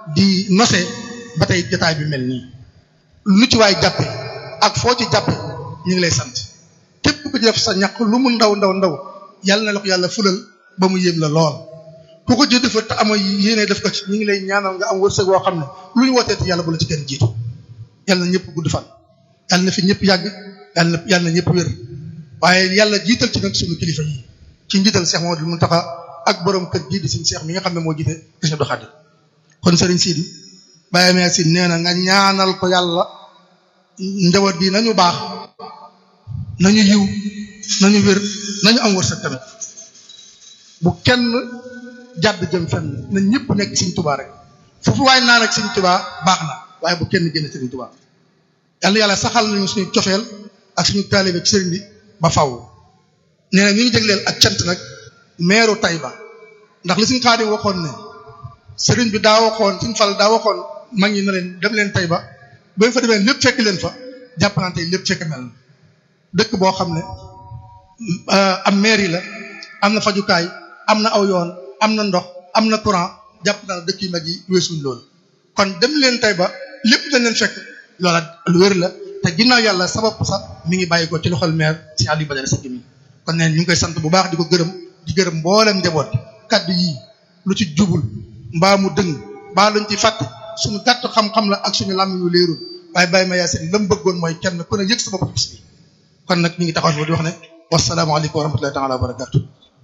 di nose ba tey jotaay bi mel nii lu ci waay jàppe ak foo ci jàppe ñu ngi lay sant képp ku ci def sa ñaq lu mu ndaw ndaw ndaw yàlla na la ko yàlla fulal ba mu yéem la lool ku ko jël defal te ama yéene def ko ci ñu ngi lay ñaanal nga am wërsëg woo xam ne lu ñu wootee te yàlla bu la ci kenn jiitu yàlla na ñëpp gudd fan yàlla na fi ñëpp yàgg yàlla na yàlla na ñëpp wér waaye yàlla jiital ci nag suñu kilifa yi ci njiital Cheikh Mamadou Mountakha ak borom kër gii di suñu Cheikh mi nga xam ne moo jiite Sëriñ Abdou Khadir kon Serigne Sidi Baye Mère Sidi nee na nga ñaanal ko yàlla njaboot gi nañu baax nañu yiw nañu wér nañu am wërsëg tamit bu kenn jàdd jëm fenn na ñëpp nekk Sëriñ Tuubaa rek foofu waaye naa nag Sëriñ Tuubaa baax na waaye bu kenn génn Sëriñ Tuubaa yàlla yàlla saxal nañu suñu cofeel ak suñu taalibe ci sëriñ bi ba faw nee na ñu ngi jégleel ak cant nag meeru Tayba ndax li suñu Xaadim waxoon ne sëriñ bi daa waxoon suñu fal daa waxoon mag ñi na leen dem leen Tayba ba fa demee lépp fekk leen fa jàpp naa tey lépp fekk mel na dëkk boo xam ne am mairie la am na fajukaay am na aw yoon am na ndox am na courant jàpp naa dëkk yu mag yi weesuñ loolu kon dem leen Tayba lépp dañ leen fekk loola lu wér la te ginnaaw yàlla sabab sax mi ngi bàyyi ko ci loxol maire si Aliou Badara Seck mi kon neen ñu ngi koy sant bu baax di ko gërëm di gërëm mboolem njaboot kaddu yii lu ci jubul mbaa mu dëng mbaa luñ ci fàtte suñu gàtt xam-xam la ak suñu làmmiñ yu leerul waaye bàyyi ma yaasin la mu bëggoon mooy kenn ku ne yëg sa bopp ci bis bi kon nag ñu ngi taxaw fi di wax ne wasalaamaaleykum wa rahmatullahi taala wa barakatu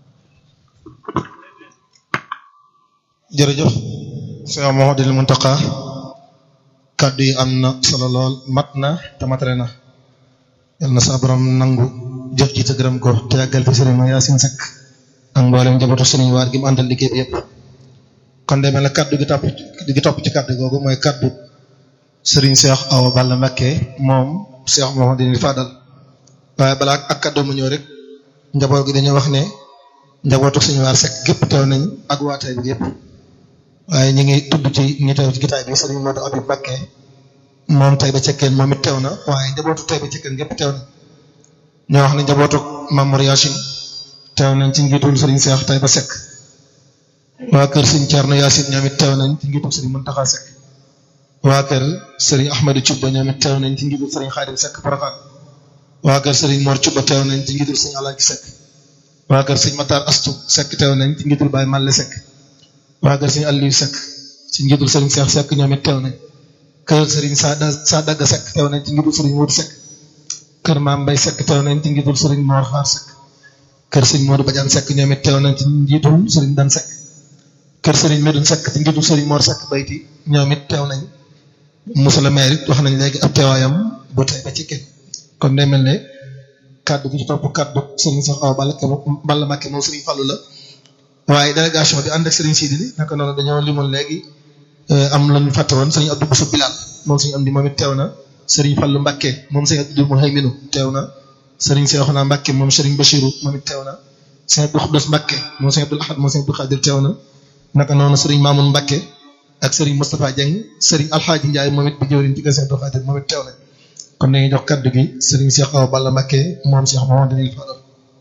jërëjëf Cheikh Mouhamadoul Mountakha kàddu yi am na solo lool mat na te matale na yal na sa borom nangu jëf ji te gërëm ko te yàggal fi sëriñ ma Yaasin Seck ak mboolem njabootu sëriñ waar gi mu àndal liggéey bi yëpp kon demee na kàddu gi topp gi topp ci kàddu googu mooy kàddu sëriñ Cheikh Awa Balla Mbacké moom Cheikh Mouhamadoul Fadal waaye balaa ak kàddu mu ñëw rek njaboot gi dañoo wax ne njabootu sëriñ waar Seck gépp teew nañ ak waa Taïba bi yëpp waaye ñu ngi tudd ci ñi teew ci gitaay bi sëriñ Modou Abib Mbacké moom Taïba Cekkeen moom it teew na waaye njabootu Taïba Cekkeen gépp teew na ñoo wax ne njabootu Mamour Yacine teew nañ ci njiitul sëriñ Cheikh Taïba Seck waa kër sëriñ Thierno Yacine ñoom it teew nañ ci njiitul sëriñ Mountakha Seck waa kër sëriñ Ahmadou Thioub ñoom it teew nañ ci njiitul sëriñ Khadim Seck Porokhane waa kër sëriñ Mor Thioub teew nañ ci njiitul sëriñ Alaaji Seck waa kër sëriñ Matar Astou Seck teew nañ ci njiitul Baye Malle Seck waa kër sëriñ Aliou Seck ci njiitul sëriñ Cheikh Seck ñoom it teew nañ kër sëriñ Sada Sadaga Seck teew nañ ci njiitul sëriñ Modou Seck kër Maam Mbay Seck teew nañ ci njiitul sëriñ Mor Xaar Seck kër sëriñ Modou Badiane Seck ñoom it teew nañ ci njiitul sëriñ Dan Seck kër sëriñ Medoune Seck ci njiitul sëriñ Mor Seck bayti ñoom it teew nañ monsieur le maire it wax nañ léegi ab teewaayam bu tey ba ci kenn kon day mel ne kaddu gi ci topp kaddu sëriñ Cheikh Awa Balla Balla Mbacké moom sëriñ Fallou la waaye délégation bi ànd ak Serigne Sidi li naka noonu dañoo limoon léegi am lañu fàtte woon Serigne Abdou Bousso Bilal moom Serigne am di moom it teew na Serigne Fallou Mbacké moom Serigne Abdou Mouhayminu teew na Serigne Cheikhouna Mbacké moom Serigne Bachirou moom it teew na Serigne Abdou Khoudoss Mbacké moom Serigne Abdou Ahad moom Serigne Abdou Khadir teew na naka noonu Serigne Mamoun Mbacké ak Serigne Moustapha Dieng Serigne Alhaji Ndiaye moom it bi jëwriñ ci kër Serigne Abdou Khadir moom it teew na kon dañuy jox kaddu gi Serigne Cheikh Awa Balla Mbacké moom Cheikh Mouhamadoul Fadal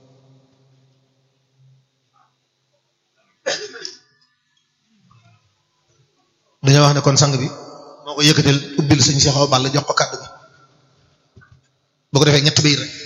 dañoo wax ne kon sang bi moo ko yëkkatal ubbil sëñ Cheikh Awa Balla jox ko kàddu gi boo ko defee ñett biir rek